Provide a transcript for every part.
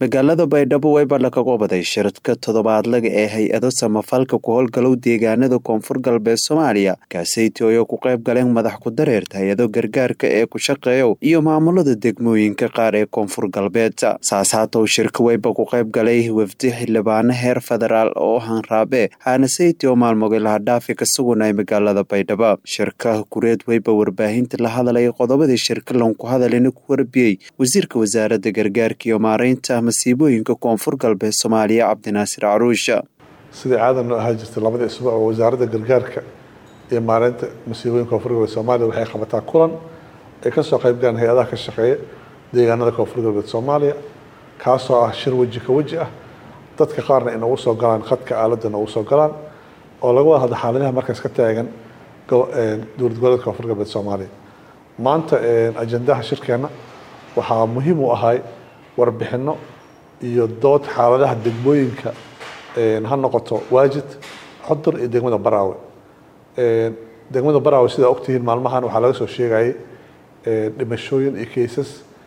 magaalada baydhabo wayba laga qobaday shirka toddobaadlaga ee hay-ado samafalka ku howlgalow deegaanada koonfur galbeed soomaaliya kaaseytii oo ku qayb galeen madax ku dareerta hay-ado gargaarka ee ku shaqeeyow iyo maamulada degmooyinka qaar ee koonfur galbeed saasaatow shirka wayba ku qayb galay wafdi xildhibaano heer federaal oo hanraabe haanaseyti oo maalmoogay lahadhaafi ka sugunay magaalada baydhabo shirka gureed wayba warbaahinta la hadlay qodobadii shirka lanku hadalina ku warbiyey wasiirka wasaarada gargaarka iyo maareynta masiibooyinka koonfur galbeed soomaaliya cabdinaasir caruusha sidai caadan noo ahaa jirtay labadii isbuuc oo wasaaradda gargaarka iyo maareynta masiibooyinka koonfur galbeed soomaaliya waxay qabataa kulan ay kasoo qayb galaan hay-adaha ka shaqeeya deegaanada koonfur galbeed soomaaliya kaasoo ah shir weji ka weji ah dadka qaarna inagu soo galaan khadka aaladda inagu soo galaan oo laga wada hadla xaaladaha markaas ka taagan dowlad goboleedka koonfur galbeed soomaaliya maanta ajendaha shirkeena waxaa muhiim u ahay warbixino iyo dood xaaladaha degmooyinka ha noqoto waajid xudur iyo degmada baraawe degmada baraawe sidaa ogtihiin maalmahan waxaa laga soo sheegayay dhimashooyin iyo kaysas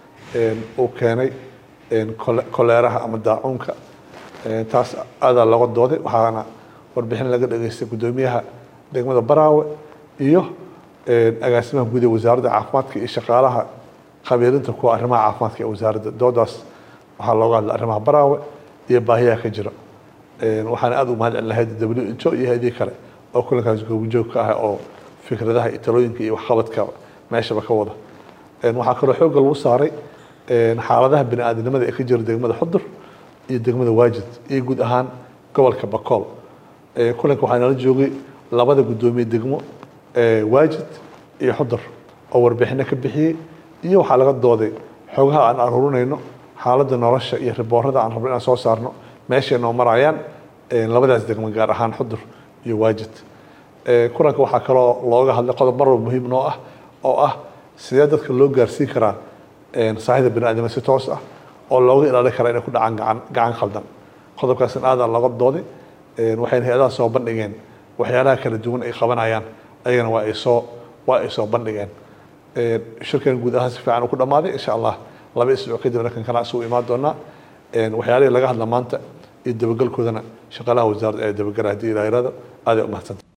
uu keenay koleeraha ama daacuunka taas aadaa looga dooday waxaana warbixin laga dhageystay guddoomiyaha degmada baraawe iyo agaasimaha guud ee wasaaradda caafimaadka iyo shaqaalaha khabiirinta kuwa arrimaha caafimaadka ee wasaaradda doodaas waxaa looga hadla arrimaha baraawe iyo baahiyaha ka jira waxaana aada u mahad celin lahayd w h o iyo hay-adii kale oo kulankaas goobijoog ka ah oo fikradaha iyo talooyinka iyo waxqabadka meeshaba ka wada waxaa kaloo xoogga lagu saaray xaaladaha bini aadamnimada ee ka jira degmada xudur iyo degmada waajid iyo guud ahaan gobolka bakool kulanka waxaa nala joogay labada guddoomiye degmo waajid iyo xudur oo warbixino ka bixiyey iyo waxaa laga dooday xogaha aan aruurinayno xaaladda nolosha iyo riboorada aan rabno inaan soo saarno meeshay noo marayaan labadaas degmo gaar ahaan xudur iyo waajid kulanka waxaa kaloo looga hadlay qodob marwal muhiim noo ah oo ah sidee dadka loo gaarsiin karaa saahida bini aadama si toos ah oo looga ilaalin karaa inay ku dhacaan gacan gacan khaldan qodobkaasna aadaa looga dooday waxayna hay-adaha soo bandhigeen waxyaalaha kala duwan ay qabanayaan ayagana waa ay soo waa ay soo bandhigeen shirkan guud ahaan si fiican uu ku dhammaaday insha allah laba isbuuc kadibna kan kana isugu imaan doonaa waxyaalihii laga hadla maanta iyo dabagelkoodana shaqaalaha wasaaradda ee dabagala haddii ilaahirada aaday u mahadsanta